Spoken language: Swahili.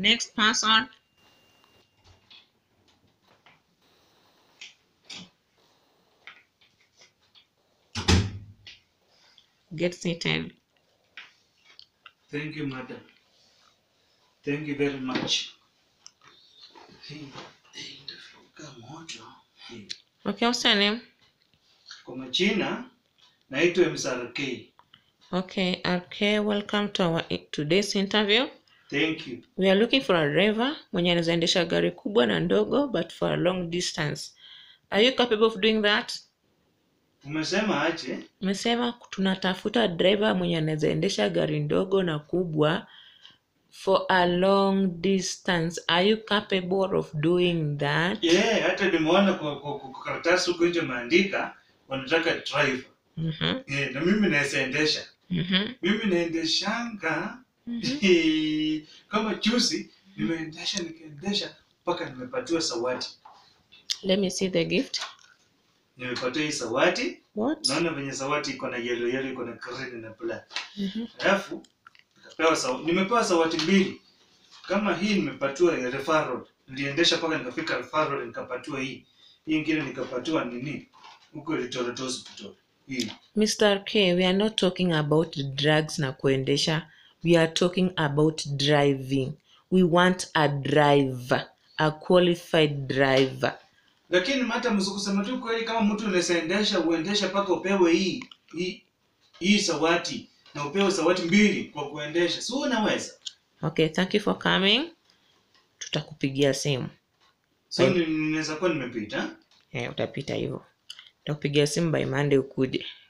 Next person. Get seated. Thank you, madam. Thank you very much. Hii, hii itafuka moto. Hii. Okay, what's your name? Kwa majina naitwa MSRK. Okay, okay, welcome to our today's interview. Thank you. We are looking for a driver mwenye anaweza endesha gari kubwa na ndogo but for a long distance. Are you capable of doing that? Umesema aje? Umesema tunatafuta driver mwenye anaweza endesha gari ndogo na kubwa for a long distance. Are you capable of doing that? Yeah, hata nimeona kwa, kwa, kwa, kwa karatasi huko nje maandika wanataka driver. Mhm, Yeah, na mimi naweza endesha. mhm, Mimi naendeshanga mhm. kama juzi nimeendesha nikaendesha mpaka nimepatiwa sawati. Let me see the gift. Nimepatiwa hii sawati. What? Naona venye sawati iko na yellow yellow iko na green na black. Mhm. Alafu nikapewa saw, nimepewa sawati mbili. Kama hii nimepatiwa ya referral. Niliendesha mpaka nikafika referral nikapatiwa hii. Hii ingine nikapatiwa nini? Huko Eldoret Hospital. Hii. Mr. K, we are not talking about drugs na kuendesha. We are talking about driving. We want a driver, a qualified driver. Lakini hata msikusema tu kweli kama mtu unaweza endesha uendeshe mpaka upewe hii hii hii sawati na upewe sawati mbili kwa kuendesha. Si unaweza? Okay, thank you for coming. Tutakupigia simu. So ni- ninaweza kuwa nimepita. Eh, utapita hivyo. Tutakupigia simu by Monday ukuje.